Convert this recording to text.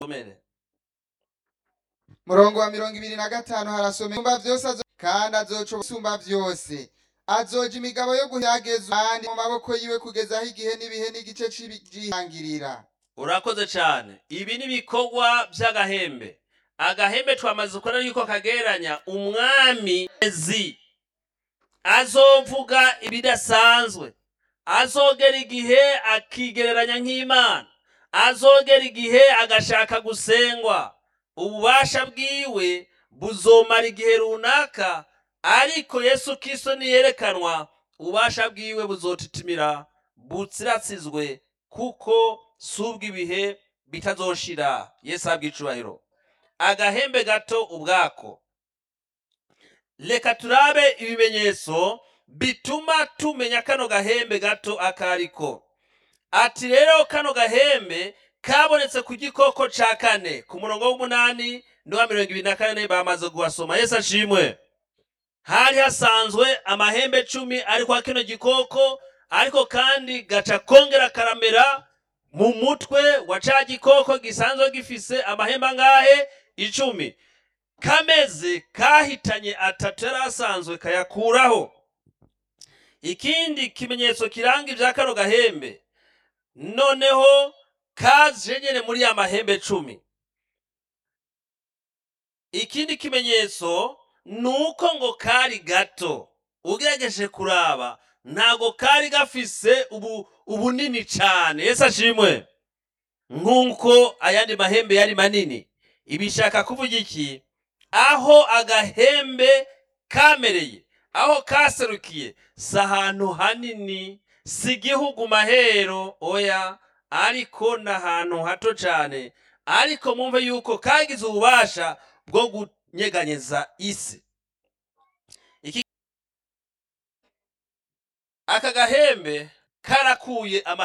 somere murongo wa mirongo ibiri na gatanu harasoma isumba vyose azo kandi azoca isumba vyose azoja imigabo yo guhageza kandi mu maboko yiwe kugeza aho igihe n'ibihe n'igice c'ibijihangirira urakoze cyane ibi ni ibikorwa by'agahembe agahembe twamaze kubona yuko kagereranya umwami ezi azovuga ibidasanzwe azogera igihe akigereranya nk'imana azogera igihe agashaka gusengwa ububasha bwiwe buzomara igihe runaka ariko yesu kristo niyerekanwa ububasha bwiwe buzotitimira butsiratsizwe kuko si ubw'ibihe bitazoshira yesu ahabwa icubahiro agahembe gato ubwako reka turabe ibimenyetso bituma tumenya kano gahembe gato akariko ati rero kano gahembe kabonetse ku gikoko ca kane ku murongo w'umunani n'uwa mirongo ibiri na kane bamaze kuhasoma yesu ashimwe hari hasanzwe amahembe cumi ari kwa kino gikoko ariko kandi gaca kongera karamera mu mutwe wa ca gikoko gisanzwe gifise amahembe angahe icumi kameze kahitanye atatu yari asanzwe kayakuraho ikindi kimenyetso kiranga ibya kano gahembe noneho kaje nyene muri ya mahembe cumi ikindi kimenyetso ni uko ngo kari gato ugerageje kuraba ntago kari gafise ubu ubunini cyane yesu ashimwe nk'uko ayandi mahembe yari manini ibishaka kuvuga iki aho agahembe kamereye aho kaserukiye si ahantu hanini si igihugu mahero oya ariko ni ahantu hato cyane ariko mwumve yuko kagize ububasha bwo kunyeganyeza isi Iki- aka gahembe karakuye ama